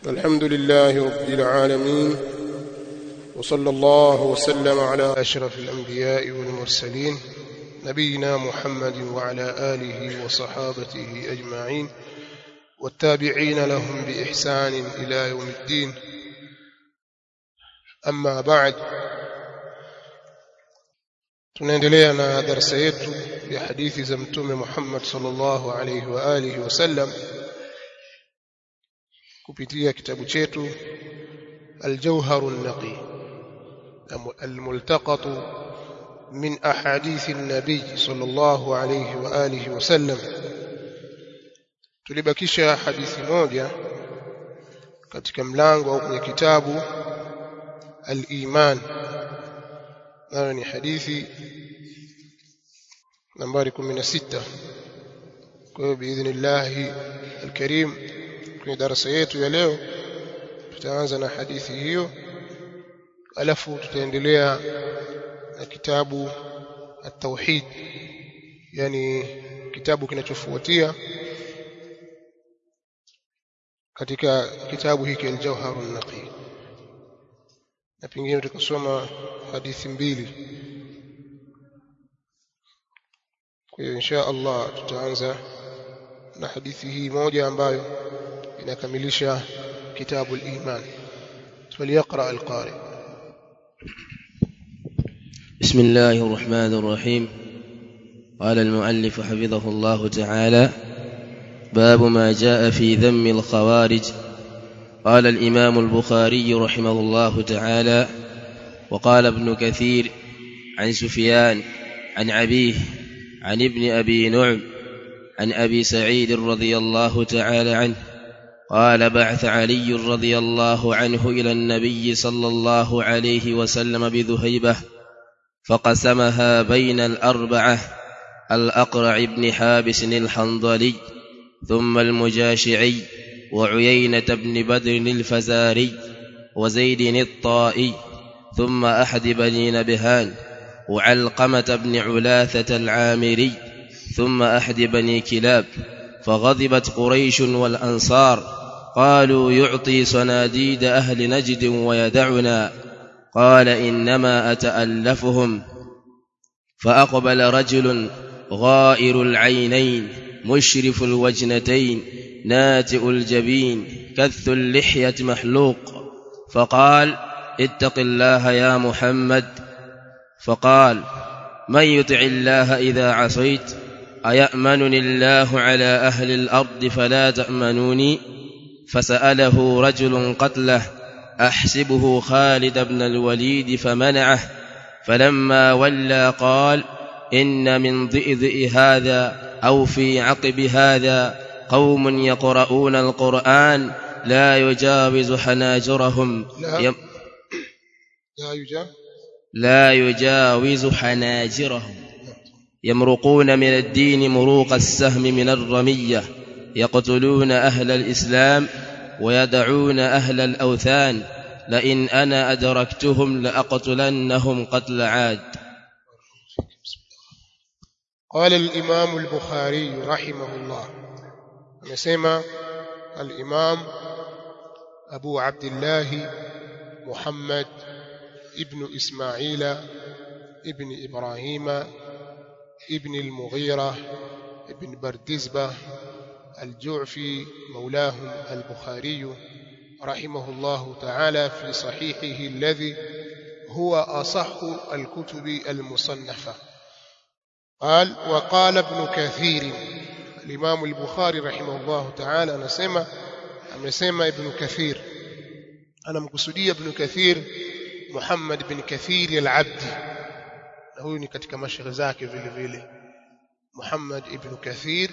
الحمد لله رب العالمين وصلى الله وسلم على أشرف الأنبياء والمرسلين نبينا محمد وعلى آله وصحابته أجمعين والتابعين لهم بإحسان إلى يوم الدين أما بعد tunaendelea na darasa yetu ya hadithi za mtume Muhammad sallallahu alayhi wa alihi wasallam kupitia kitabu chetu الجوهر النقي الملتقط من أحاديث النبي صلى الله عليه وآله وسلم tulibakisha hadithi moja katika mlango au kwenye kitabu al-iman nayo ni hadithi nambari 16 kwa hiyo biidhnillah alkarim kwenye darasa yetu ya leo tutaanza na hadithi hiyo alafu tutaendelea na kitabu at-tauhid yani kitabu kinachofuatia katika kitabu hiki al-jawhar an-naqi na pengine tukasoma hadithi mbili kwa hiyo insha Allah tutaanza na hadithi hii moja ambayo inakamilisha kitabu al-iman فليقرأ القارئ بسم الله الرحمن الرحيم قال المؤلف حفظه الله تعالى باب ما جاء في ذم الخوارج قال الإمام البخاري رحمه الله تعالى وقال ابن كثير عن سفيان عن أبيه عن ابن أبي نعم عن أبي سعيد رضي الله تعالى عنه قال بعث علي رضي الله عنه إلى النبي صلى الله عليه وسلم بذهيبة فقسمها بين الأربعة الأقرع بن حابس الحنظلي ثم المجاشعي وعيينة بن بدر الفزاري وزيد الطائي ثم أحد بني نبهان وعلقمة بن علاثة العامري ثم أحد بني كلاب فغضبت قريش والأنصار قالوا يعطي صناديد أهل نجد ويدعنا قال إنما أتألفهم فأقبل رجل غائر العينين مشرف الوجنتين ناتئ الجبين كث اللحية محلوق فقال اتق الله يا محمد فقال من يطع الله إذا عصيت أيأمنني الله على أهل الأرض فلا تأمنوني فسأله رجل قتله أحسبه خالد بن الوليد فمنعه فلما ولى قال إن من ضئضئ هذا أو في عقب هذا قوم يقرؤون القرآن لا يجاوز حناجرهم لا يم لا يجاب لا يجاوز حناجرهم يمرقون من الدين مروق السهم من الرمية يقتلون أهل الإسلام ويدعون أهل الأوثان لئن أنا أدركتهم لأقتلنهم قتل عاد قال الإمام البخاري رحمه الله amesema الإمام أبو عبد الله محمد ابن إسماعيل ابن إبراهيم ابن المغيرة ابن بردزبة الجعفي مولاهم البخاري رحمه الله تعالى في صحيحه الذي هو أصح الكتب المصنفة قال وقال ابن كثير الإمام البخاري رحمه الله تعالى نسمى amesema ibn kathir anamkusudia ibn kathir muhammad ibn kathir al-abdi na huyu ni katika mashaikh zake vile vile muhammad ibn kathir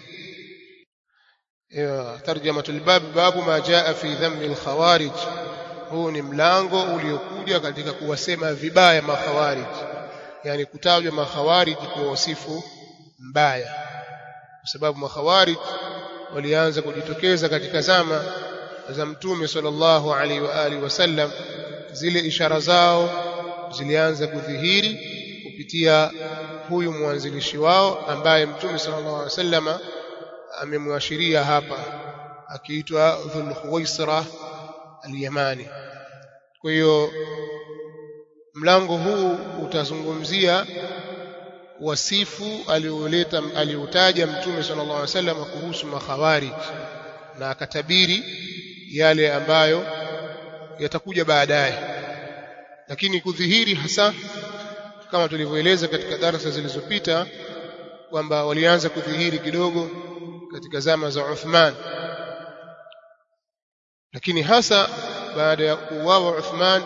tarjamatul bab babu ma jaa fi dhammi al-khawarij huu ni mlango uliokuja katika kuwasema vibaya makhawarij yani kutajwa makhawarij kwa wasifu mbaya kwa sababu makhawarij walianza kujitokeza katika zama za mtume sallallahu alaihi wa alihi wasallam zile ishara zao zilianza kudhihiri kupitia huyu mwanzilishi wao ambaye mtume sallallahu alaihi wasallama amemwashiria hapa akiitwa Dhul Khuwaisra al-Yamani kwa hiyo mlango huu utazungumzia wasifu alioleta aliotaja mtume sallallahu alaihi wasallam kuhusu makhawarij na akatabiri yale ambayo yatakuja baadaye lakini kudhihiri hasa kama tulivyoeleza katika darasa zilizopita kwamba walianza kudhihiri kidogo katika zama za Uthman lakini hasa baada ya kuuawa Uthman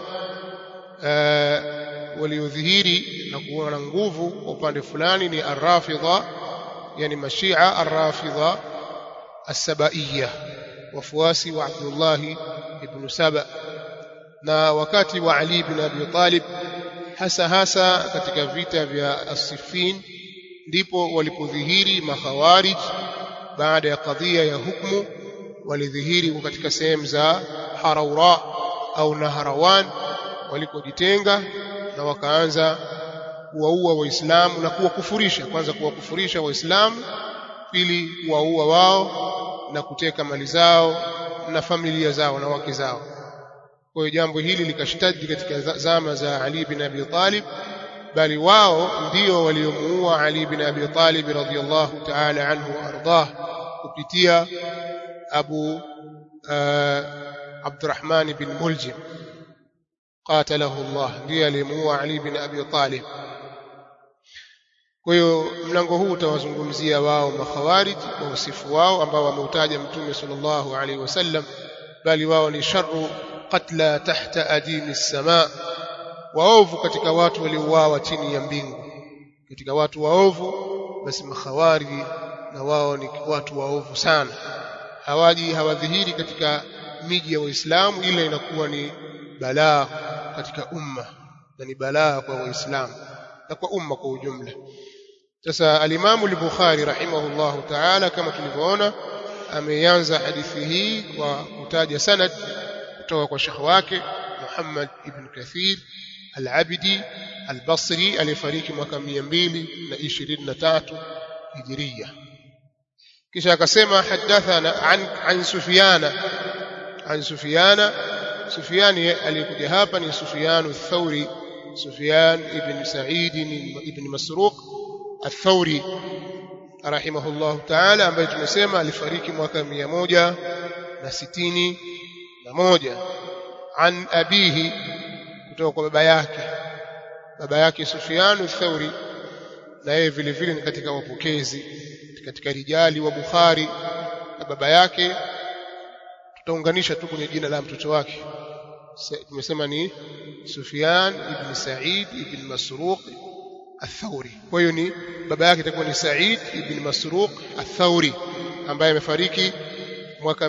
waliodhihiri na kuwa na nguvu kwa upande fulani ni arrafidha yani mashia arrafidha as-sabaiyya wafuasi wa Abdullah ibn Saba na wakati wa Ali ibn Abi Talib hasa hasa katika vita vya As-Siffin ndipo walipodhihiri makhawarij baada ya kadhia ya hukumu walidhihiri katika sehemu za Haraura au Naharawan walikojitenga na wakaanza kuwaua waislamu na kuwakufurisha kwanza kuwakufurisha waislamu pili kuwaua wao na kuteka mali zao na familia zao na wake zao kwa hiyo jambo hili likashtadi katika zama za Ali bin Abi Talib bali wao ndio waliomuua Ali bin Abi Talib radhiyallahu ta'ala anhu ardah kupitia Abu Abdurrahman bin Muljim qatalahu Allah ndiye aliyemuua Ali bin Abi Talib kwa hiyo mlango huu utawazungumzia wao makhawarij kwa usifu wao ambao wameutaja mtume sallallahu alaihi wasallam bali wao ni sharru qatla tahta adimi samaa waovu katika watu waliouawa chini ya mbingu katika watu waovu basi makhawariji na wao ni watu waovu sana hawaji hawadhihiri katika miji ya waislamu ila inakuwa ni balaa katika umma na ni balaa kwa waislamu na kwa umma kwa ujumla sasa alimamu al-Bukhari rahimahullahu ta'ala kama tulivyoona ameanza hadithi hii kwa kutaja sanad kutoka kwa shekhi wake Muhammad ibn Kathir al-Abdi al-Basri aliyefariki mwaka 223 Hijria kisha akasema hadathana an, an Sufyana an Sufyana Sufyani aliyekuja hapa ni Sufyan ath-Thawri Sufyan ibn Sa'id ibn Masruq ath-Thawri rahimahullah ta'ala ambaye tumesema alifariki mwaka 161 an abihi kutoka kwa baba yake baba yake Sufyan ath-Thawri na yeye vile vile ni katika wapokezi katika rijali wa Bukhari na baba yake tutaunganisha tu kwenye jina la mtoto wake tumesema ni Sufyan ibn Sa'id ibn Masruq Ath-Thawri kwa hiyo ni baba yake itakuwa ni Sa'id ibn Masruq Ath-Thawri ambaye amefariki mwaka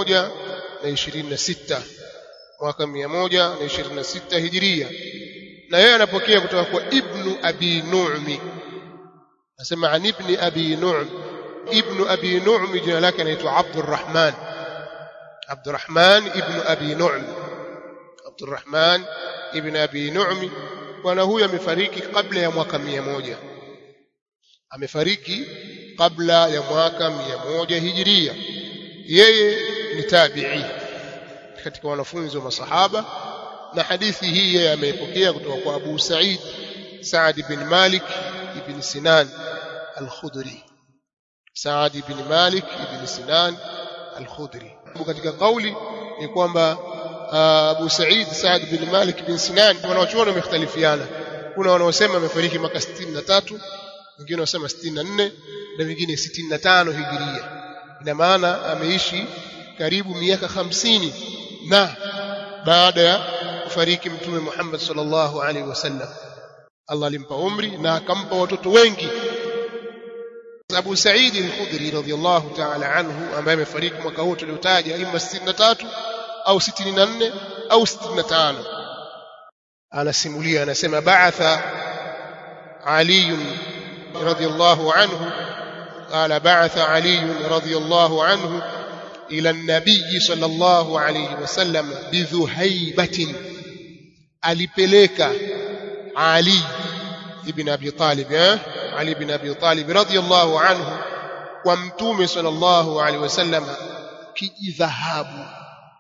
126 mwaka 126 Hijiria na yeye anapokea kutoka kwa Ibn Abi Nu'mi nasema an Ibn Abi Nu'm Ibn Abi Nu'm jina lake anaitwa Abdurrahman Abdurrahman ibn Abi Nu'm Abdurrahman ibn Abi Nu'm bwana huyu amefariki kabla ya mwaka mia moja amefariki kabla ya mwaka mia moja hijiria yeye ni tabi'i katika wanafunzi wa masahaba na hadithi hii yeye ameipokea kutoka kwa Abu Sa'id Sa'd bin Malik ibn Sinan al-Khudri Sa'd ibn Malik ibn Sinan al-Khudri katika kauli ni kwamba Abu Sa'id Sa'd bin Malik bin Sinan wanaochuoni wamekhtalifiana kuna wanaosema amefariki mwaka 63 wengine wanasema 64 na wengine 65 hijiria ina maana ameishi karibu miaka hamsini na baada ya kufariki mtume Muhammad sallallahu alaihi wasallam Allah alimpa umri na akampa watoto wengi Abu Sa'id al-Khudri radhiyallahu ta'ala anhu ambaye amefariki mwaka huu tuliotaja ima 63 au 64 au 65 anasimulia anasema ba'atha Ali radhiyallahu anhu قال بعث علي رضي الله عنه إلى النبي صلى الله عليه وسلم بذهيبة alipeleka Ali ibn Abi Talib eh Ali ibn Abi Talib radhiyallahu anhu kwa mtume sallallahu alaihi wasallam kijidhahabu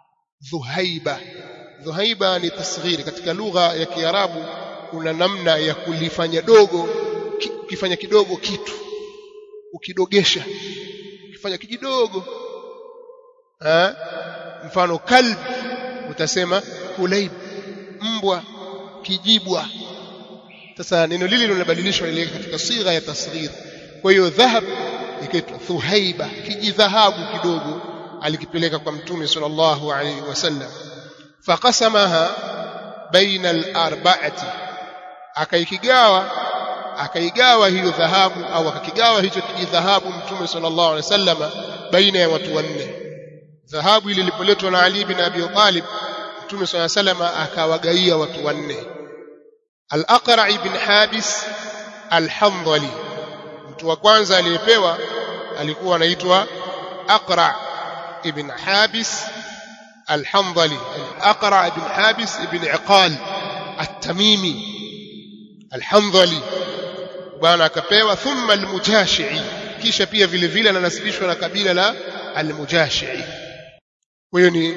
dhuhaiba dhuhaiba ni tasghiri katika lugha ya kiarabu kuna namna ya kulifanya dogo ukifanya kidogo kitu ukidogesha ukifanya kidogo ha? mfano kalb utasema kulaib mbwa kijibwa sasa neno lile linabadilishwa ile katika sigha ya tasghir kwa hiyo dhahab ikaitwa thuhaiba kijidhahabu kidogo alikipeleka kwa mtume sallallahu alaihi wasallam faqasamaha baina al-arba'ati akaikigawa akaigawa hiyo dhahabu au akakigawa hicho kijidhahabu mtume sallallahu alaihi wasallam baina ya watu wanne dhahabu ile ilipoletwa na Ali bin Abi Talib mtume sallallahu alaihi wasallam akawagaia watu wanne al-Aqra' ibn Habis al-Hamdali mtu wa kwanza aliyepewa alikuwa anaitwa Aqra' ibn Habis al-Hamdali Aqra' ibn Habis ibn Iqal at-Tamimi al-Hamdali bwana akapewa thumma al-Mujashi'i kisha pia vile vile ananasibishwa na kabila la al-Mujashi'i huyo ni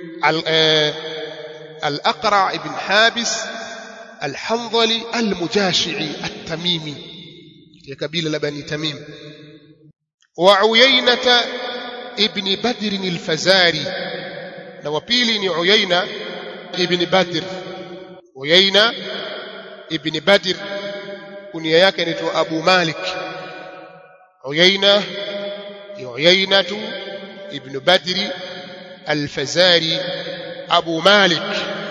al-Aqra' ibn Habis al-Hamdali al-Mujashi'i at-Tamimi ya kabila la Bani Tamim wa Uyainata ibn Badr al-Fazari na wa pili ni Uyaina ibn Badr Uyaina ibn Badr kunia yake inaitwa Abu Malik Uyaina Uyainatu ibn Badr al-Fazari Abu Malik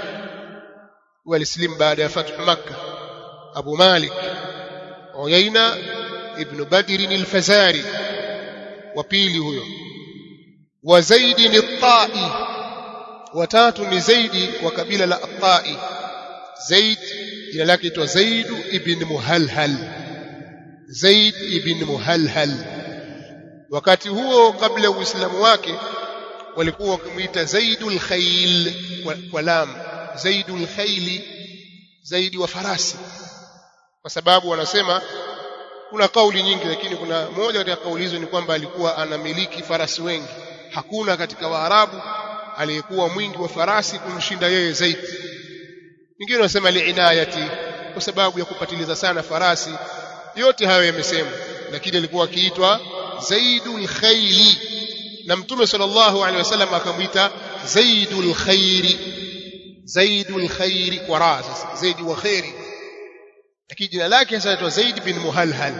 walislim baada ya fathu Makkah Abu Malik Uyaina ibn Badr al-Fazari wa pili huyo wa Zaid al-Ta'i watatu ni Zaidi wa kabila la At-Ta'i Zaid jina lake itwa Zaid ibn Muhalhal Zaid ibn Muhalhal wakati huo kabla ya Uislamu wake walikuwa wakimuita Zaidul Khayl kwa lam Zaidul Khayli Zaidi wa farasi kwa sababu wanasema kuna kauli nyingi lakini kuna moja katika kauli hizo ni kwamba alikuwa anamiliki farasi wengi hakuna katika Waarabu aliyekuwa mwingi wa farasi kumshinda yeye zaidi wengine wanasema liinayati kwa sababu ya kupatiliza sana farasi yote hayo yamesemwa lakini alikuwa akiitwa Zaidul Khayli na Mtume sallallahu alaihi wasallam akamwita Zaidul Khairi Zaidul Khairi kwa raa sasa Zaidi wa khairi lakini jina lake sasa anaitwa Zaid bin Muhalhal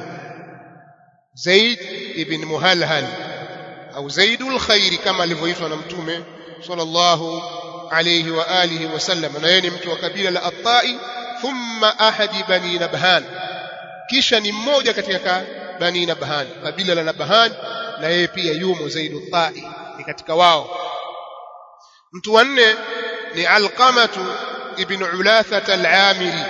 Zaid ibn Muhalhal au Zaidul Khairi kama alivyoitwa na Mtume sallallahu alayhi wa alihi wasallam na yeye ni mtu wa kabila la At-Tai thumma ahadi bani Nabhan kisha ni mmoja katika bani Nabhan kabila la Nabhan na yeye pia yumo Zaidul Tai ni katika wao mtu wa nne ni Alqamatu ibn Ulatha al-Amiri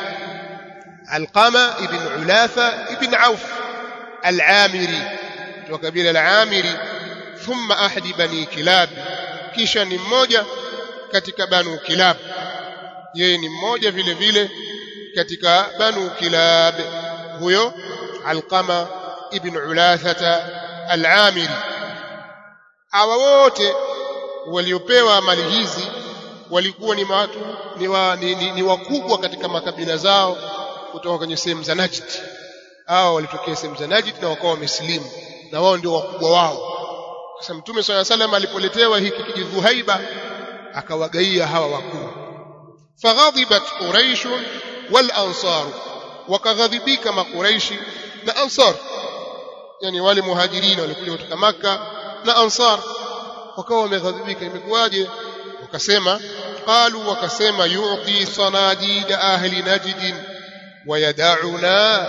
Alqama ibn Ulatha ibn Auf al-Amiri wa kabila al-Amiri thumma ahadi bani Kilab kisha ni mmoja katika banu Kilab yeye ni mmoja vile vile katika banu Kilab huyo Alqama ibn Ulathata al-Amiri hawa wote waliopewa mali hizi walikuwa ni watu ni, wa, ni, ni, ni wakubwa katika makabila zao kutoka kwenye sehemu za Najd hao walitokea sehemu za Najd na wakawa wamesilimu na wao ndio wakubwa wao sasa mtume swalla salam alipoletewa hiki kijidhuhaiba akawagaia hawa wakuu faghadhibat quraish wal ansar wakaghadhibika makuraishi na ansar yani wale muhajirina walikuja kutoka maka na ansar wakawa wameghadhibika imekuwaje wakasema qalu wakasema yu'ti sanadid ahli najd wayad'una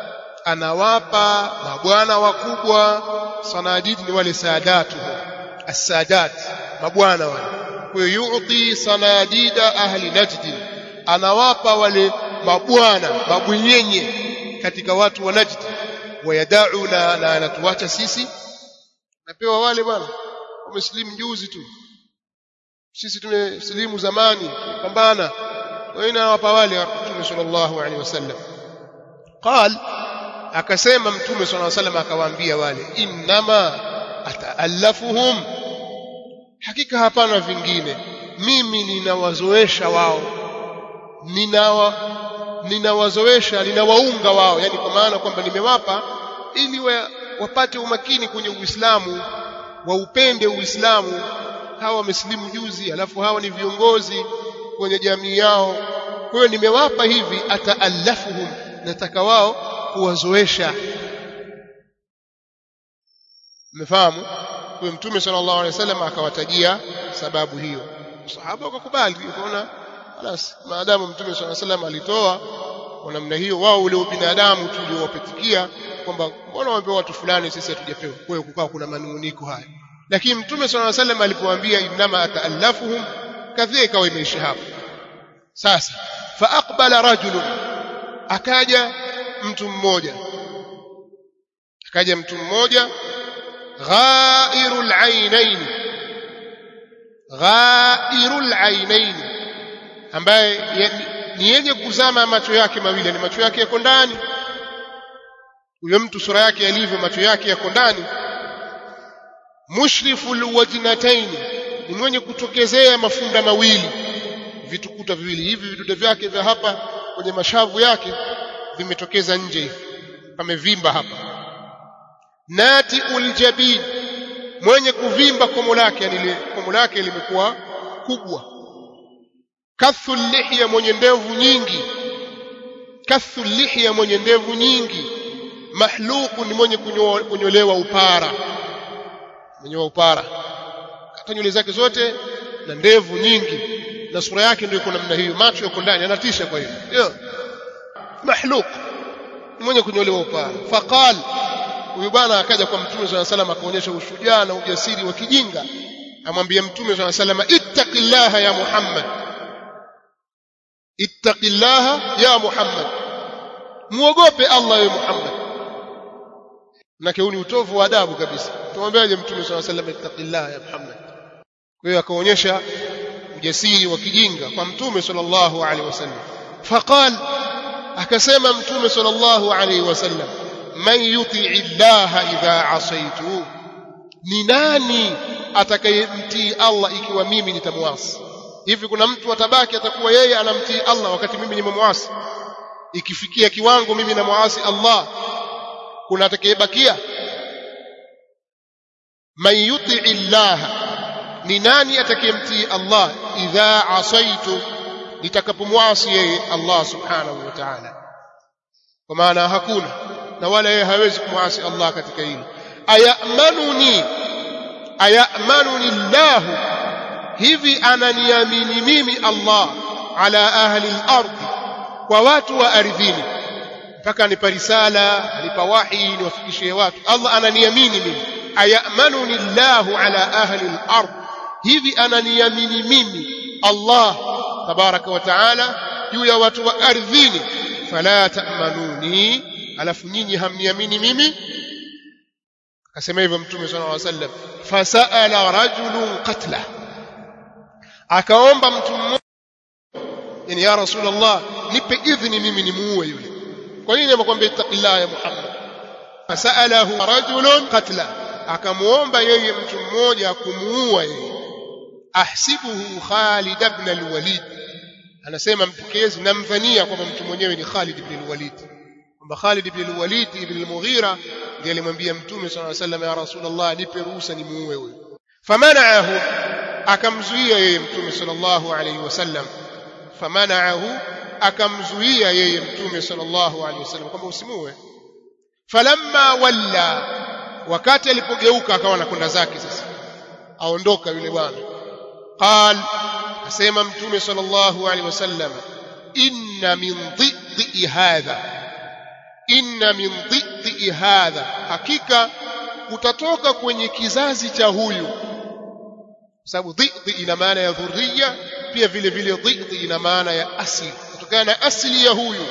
anawapa mabwana wakubwa sanadid ni wale saadatu as-sadat mabwana wale kwa hiyo yu'ti sanadida ahli najd anawapa wale mabwana mabwenyenye katika watu wa najd wayadauna na anatuacha sisi napewa wale bwana wamesilimu juzi tu sisi tumesilimu zamani pambana wewe anawapa wale mtume sallallahu alaihi wasallam qal akasema mtume sallallahu alaihi wasallam akawaambia wale innama ataallafuhum hakika hapana vingine mimi ninawazoesha wao ninawa ninawazoesha ninawaunga wao yani kwa maana kwamba nimewapa ili wa, wapate umakini kwenye Uislamu waupende Uislamu hawa wamesilimu juzi alafu hawa ni viongozi kwenye jamii yao kwa hiyo nimewapa hivi ataallafuhum nataka wao kuwazoesha mmefahamu kwa mtume sallallahu alaihi wasallam akawatajia sababu hiyo sahaba wakakubali ukaona خلاص maadamu mtume sallallahu alaihi wasallam alitoa kwa namna hiyo wao ule binadamu tuliowapitikia kwamba mbona wamepewa watu fulani sisi hatujapewa kwa hiyo kukawa kuna manunguniko haya lakini mtume sallallahu alaihi wasallam alipoambia innama ataallafuhum kadhia ikawa imeisha hapo sasa fa aqbala rajulun akaja mtu mmoja akaja mtu mmoja ghairul ainain ghairul ainain ambaye ni yenye kuzama macho yake mawili ni macho yake yako ndani huyo mtu sura yake yalivyo macho yake yako ndani mushriful wajnatain ni mwenye kutokezea mafunda mawili vitukuta viwili hivi vidude vyake vya hapa kwenye mashavu yake vimetokeza nje hivi pamevimba hapa nati uljabin mwenye kuvimba komo lake yani komo lake limekuwa kubwa kathu lihya mwenye ndevu nyingi kathu lihya mwenye ndevu nyingi mahluku ni mwenye kunyolewa upara mwenye upara hata nywele zake zote na ndevu nyingi na sura yake ndio iko namna hiyo macho yako ndani anatisha kwa hiyo ndio mahluk ni mwenye kunyolewa upara faqal huyu bwana akaja kwa mtume swalla salam akaonyesha ushujaa na ujasiri wa kijinga amwambia mtume swalla salam ittaqillaha ya muhammad ittaqillaha ya muhammad muogope allah ya muhammad na ni utovu wa adabu kabisa tumwambiaje mtume swalla salam ittaqillaha ya muhammad kwa hiyo akaonyesha ujasiri wa kijinga kwa mtume sallallahu alaihi wasallam faqal akasema mtume sallallahu alaihi wasallam man yuti'i llaha idha asaitu ni nani atakayemtii Allah ikiwa mimi nitamwasi hivi kuna mtu atabaki atakuwa yeye anamtii Allah wakati mimi nimemwasi ikifikia kiwango mimi namwasi Allah kuna atakayebakia man yuti'i llaha ni nani atakayemtii Allah idha asaitu nitakapomwasi yeye Allah subhanahu wa ta'ala kwa maana hakuna na wala yeye hawezi kumwasi Allah katika hili ayamanuni ayamanuni Allah hivi ananiamini mimi Allah ala ahli al-ardh kwa watu wa ardhini mpaka nipa risala nipa wahi niwafikishie watu Allah ananiamini mimi ayamanuni Allah ala ahli al-ardh hivi ananiamini mimi Allah tabaraka wa taala juu ya watu wa ardhini fala ta'manuni alafu nyinyi hamniamini mimi akasema hivyo mtume sallallahu alaihi wasallam fasaala rajulun qatla akaomba mtu mmoja yani ya rasulullah nipe idhini mimi nimuue yule kwa nini amekwambia ittaqillah ya muhammad fasalahu rajulun qatla akamuomba yeye mtu mmoja kumuua yeye ahsibuhu Khalid ibn al-Walid anasema mpokezi namdhania kwamba mtu mwenyewe ni Khalid ibn al-Walid kwamba Khalid ibn al-Walid ibn al-Mughira ndiye alimwambia mtume sallallahu alayhi wasallam ya Rasulullah nipe ruhusa nimuue huyo famanaahu akamzuia yeye mtume sallallahu alayhi wasallam famanaahu akamzuia yeye mtume sallallahu alayhi wasallam kwamba usimuue falamma walla wakati alipogeuka akawa anakwenda zake sasa aondoka yule bwana قال asema mtume sallallahu alaihi wasallam inna min dhiddi hadha inna min dhiddi hadha hakika utatoka kwenye kizazi cha huyu sababu dhiddi ina maana ya dhurriya pia vile vile dhiddi ina maana ya asili kutokana na asili ya huyu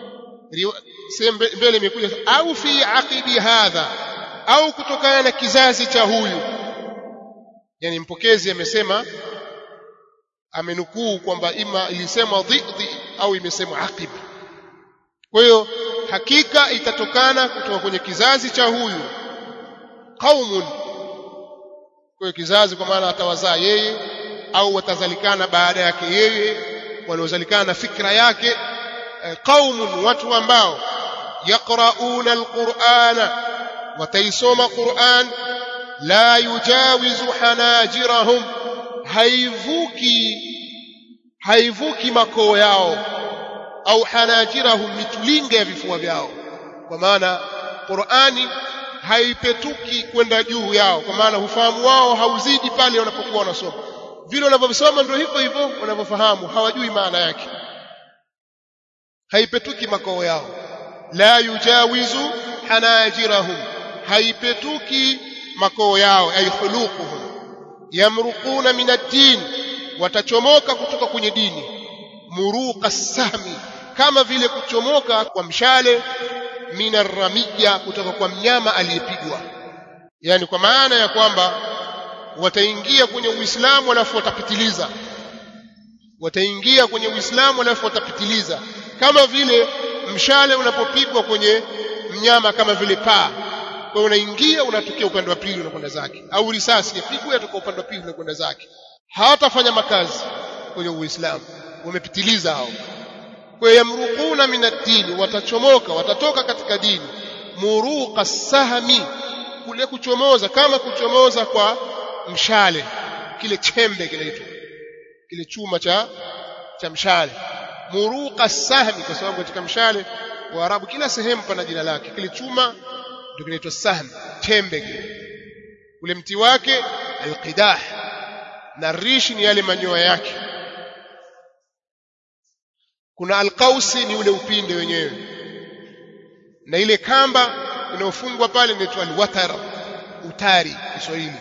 mbele imekuja au fi aqibi hadha au kutokana na kizazi cha huyu yani mpokezi amesema amenukuu kwamba ima ilisemwa dhidhi au imesemwa aqib kwa hiyo hakika itatokana kutoka kwenye kizazi cha huyu qaumun kwa hiyo kizazi kwa maana atawazaa yeye au watazalikana baada yake yeye waliozalikana na fikra yake qaumun watu ambao yaqrauna alqur'ana wataisoma Qur'an la yujawizu hanajirahum haivuki haivuki makoo yao au hanajirahum mitulinga ya vifua vyao kwa maana Qur'ani haipetuki kwenda juu yao kwa maana ufahamu wao hauzidi pale wanapokuwa wanasoma vile wanavyosoma ndio hivyo hivyo wanavyofahamu hawajui maana yake haipetuki makoo yao la yujawizu hanajirahum haipetuki makoo yao ay khuluquhum yamruquna min ad-din watachomoka kutoka kwenye dini muruqa sahmi kama vile kuchomoka kwa mshale minarramia kutoka kwa mnyama aliyepigwa yani kwa maana ya kwamba wataingia kwenye uislamu alafu watapitiliza wataingia kwenye uislamu alafu watapitiliza kama vile mshale unapopigwa kwenye mnyama kama vile paa kwa unaingia unatokea upande wa pili unakwenda zake au risasi yapigwa yatoka upande wa pili unakwenda zake hawatafanya makazi kwenye uislamu wamepitiliza hao kwa yamruquna min ad-din watachomoka watatoka katika dini muruqa sahmi kule kuchomoza kama kuchomoza kwa mshale kile chembe kinaitwa kile chuma cha cha mshale muruqa sahmi kwa sababu katika mshale wa Arabu kila sehemu pana jina lake kile chuma ndio kinaitwa sahm chembe kile ule mti wake alqidah na rishi ni yale manyoya yake kuna alqausi ni ule upinde wenyewe na ile kamba inayofungwa pale inaitwa alwatar utari Kiswahili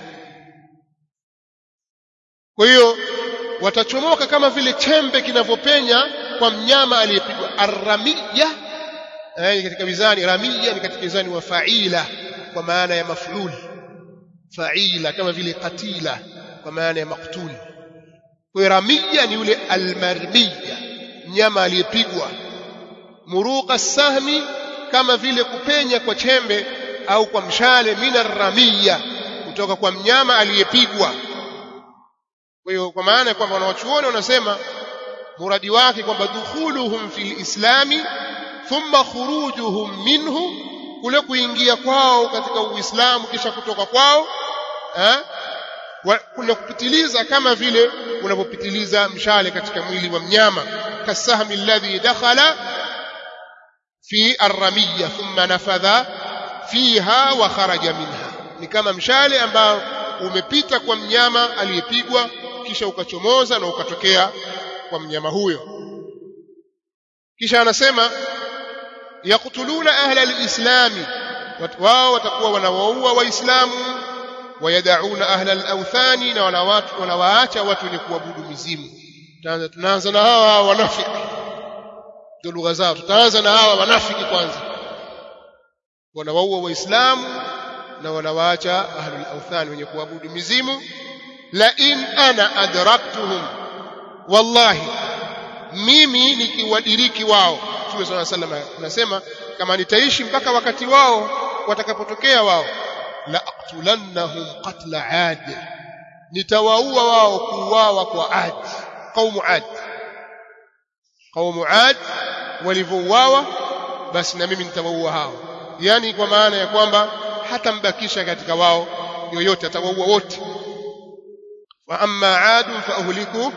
kwa hiyo watachomoka kama vile chembe kinavyopenya kwa mnyama aliyepigwa arramiya eh, katika mizani ramiya ni katika mizani wa faila kwa maana ya maflul faila kama vile qatila kwa maana ya maktul kwa ramiya ni yule almarmiya mnyama aliyepigwa muruqa sahmi kama vile kupenya kwa chembe au kwa mshale mina ramiya kutoka kwa mnyama aliyepigwa kwa hiyo kwa maana kwamba wanawachuoni wanasema muradi wake kwamba dukhuluhum fil islami thumma khurujuhum minhu kule kuingia kwao katika uislamu kisha kutoka kwao eh kuna kupitiliza kama vile unapopitiliza mshale katika mwili wa mnyama kasahmi alladhi dakhala fi arramiya thumma nafadha fiha wa kharaja minha ni kama mshale ambao umepita kwa mnyama aliyepigwa kisha ukachomoza na ukatokea kwa mnyama huyo kisha anasema yaqtuluna ahla alislami wao watakuwa wanawaua waislamu wayadauna ahla alawthani na wanawaacha watu wenye kuabudu mizimu tunaanza na hawa wanafiki ndio lugha zao tutaanza na hawa wanafiki kwanza wanawaua waislamu na wanawaacha ahlul awthani wenye kuabudu mizimu la in ana adraktuhum wallahi mimi nikiwadiriki wao Mtume صلى الله عليه وسلم anasema kama nitaishi mpaka wakati wao watakapotokea wao la aqtulannahum qatla ad nitawaua wao kuuawa kwa ad qaumu ad qaumu ad walivyouawa basi na mimi nitawaua hao yani kwa maana ya kwamba hata mbakisha katika wao yoyote atawaua wote wa amma ad fa uhliku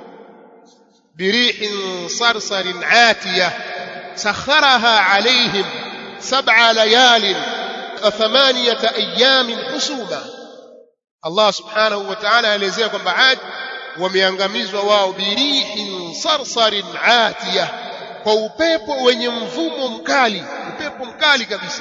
بريح صرصر عاتية سخرها عليهم سبع ليال وثمانية أيام حسوما الله سبحانه وتعالى elezea kwamba Ad wameangamizwa wao birihin sarsarin atiya kwa upepo wenye mvumo mkali upepo mkali kabisa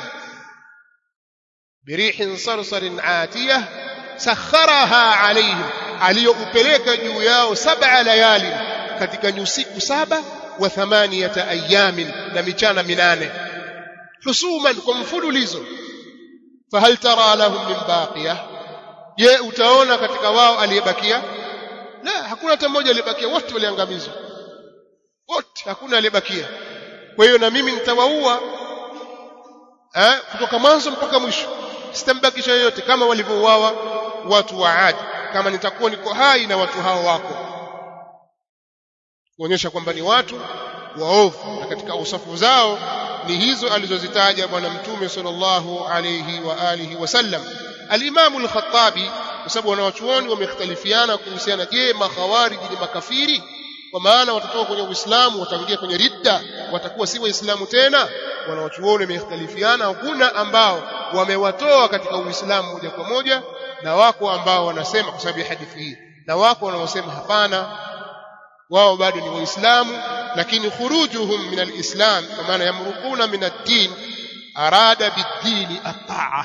birihin sarsarin atiya sakharaha alaihim aliyoupeleka juu yao sab'a layalin katika nyusiku saba wa thamaniyata ayamin na michana minane husuman kwa mfululizo fahal tara lahum min baqiya je utaona katika wao aliyebakia la hakuna hata mmoja aliyebakia wote waliangamizwa wote hakuna aliyebakia kwa hiyo na mimi nitawaua eh kutoka mwanzo mpaka mwisho sitambakisha yoyote kama walivyouawa watu wa Ad kama nitakuwa niko hai na watu hao wako kuonyesha kwamba ni watu waovu na katika usafu zao ni hizo alizozitaja bwana mtume sallallahu alayhi wa alihi wasallam al-Imam al-Khattabi kwa sababu wanawachuoni wamekhtalifiana kuhusiana je makhawariji ni makafiri kwa maana watatoka kwenye Uislamu wataingia kwenye ridda watakuwa si waislamu tena wanawachuoni wamekhtalifiana kuna ambao wamewatoa katika Uislamu moja kwa moja na wako ambao wanasema kwa sababu ya hadithi hii na wako wanaosema hapana wao bado ni waislamu lakini khurujuhum min alislam kwa maana yamruquna min ad-din arada bid-dini at-ta'a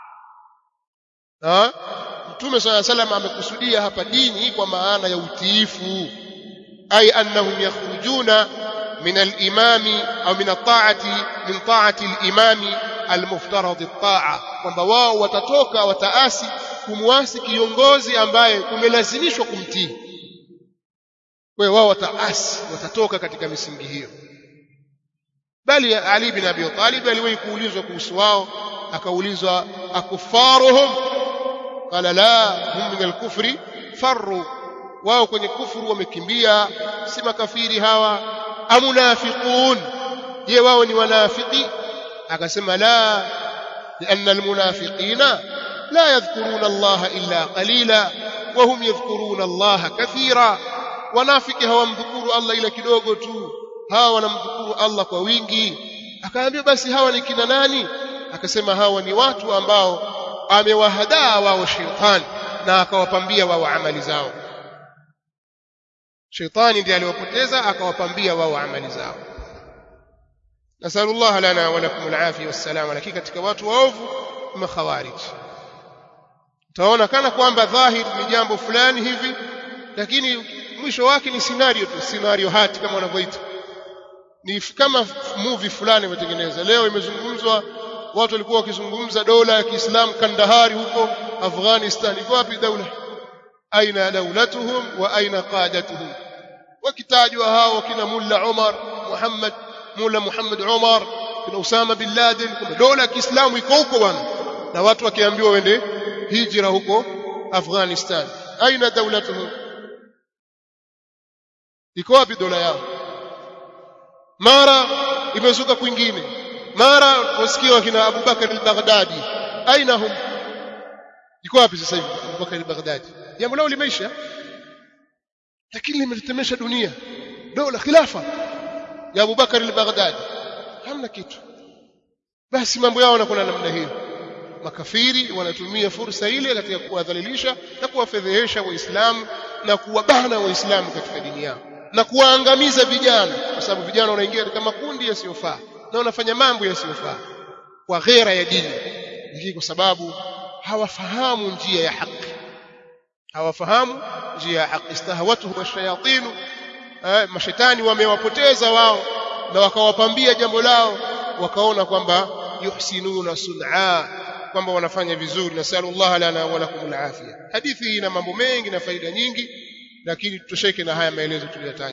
Mtume swalla salam amekusudia hapa dini kwa maana ya utiifu ay annahum yakhrujuna min al-imami au min at-ta'ati min ta'ati al-imami al-muftarad at-ta'a kwamba wao watatoka wataasi kumwasi kiongozi ambaye kumelazimishwa kumtii kwa wao wataasi watatoka katika misingi hiyo bali Ali bin Abi Talib aliwahi kuulizwa kuhusu wao akaulizwa akufaruhum qala la hum min al-kufri farru wao kwenye kufuru wamekimbia si makafiri hawa amunafiqun je wao ni wanafiki akasema la لأن المنافقين لا يذكرون الله إلا قليلا وهم يذكرون الله كثيرا wanafiki hawamdhukuru Allah ila kidogo tu hawa wanamdhukuru Allah kwa wingi akaambia basi hawa ni kina nani akasema hawa ni watu ambao amewahadaa wao shetani na akawapambia wao amali zao shetani ndiye aliwapoteza akawapambia wao amali zao nasallallahu lana wa lakum alafia wassalama lakini katika watu waovu makhawarij utaona kana kwamba dhahir ni jambo fulani hivi lakini mwisho wake ni scenario tu scenario hati kama wanavyoita ni kama movie fulani imetengeneza leo imezungumzwa watu walikuwa wakizungumza dola ya Kiislamu Kandahari huko Afghanistan iko wapi daula aina daulatuhum wa aina qadatuhum wakitajwa hao kina Mulla Umar Muhammad Mulla Muhammad Umar kina Usama bin Laden kuna dola ya Kiislamu iko huko bwana na watu wakiambiwa wende hijra huko Afghanistan aina daulatuhum iko wapi dola yao mara imezuka kwingine mara wasikia wakina Abu Bakar al-Baghdadi aina hum iko wapi sasa hivi Abu Bakar al-Baghdadi jambo lao limeisha lakini limetetemesha dunia dola khilafa ya Abu Bakar al-Baghdadi hamna kitu basi mambo yao yanakuwa namna hiyo makafiri wanatumia fursa ile katika kuwadhalilisha na kuwafedhehesha waislamu na kuwabana waislamu katika dini yao na kuwaangamiza vijana kwa sababu vijana wanaingia katika makundi yasiyofaa na wanafanya mambo yasiyofaa kwa ghera ya dini hii kwa sababu hawafahamu njia ya haki hawafahamu njia ya haki istahawatuhu washayatinu eh, mashetani wamewapoteza wao na wakawapambia jambo lao wakaona kwamba yuhsinuna sun'a kwamba wanafanya vizuri nasallallahu lana wa lakum alafia hadithi hii ina mambo mengi na faida nyingi lakini tutosheke na haya maelezo tuliyataja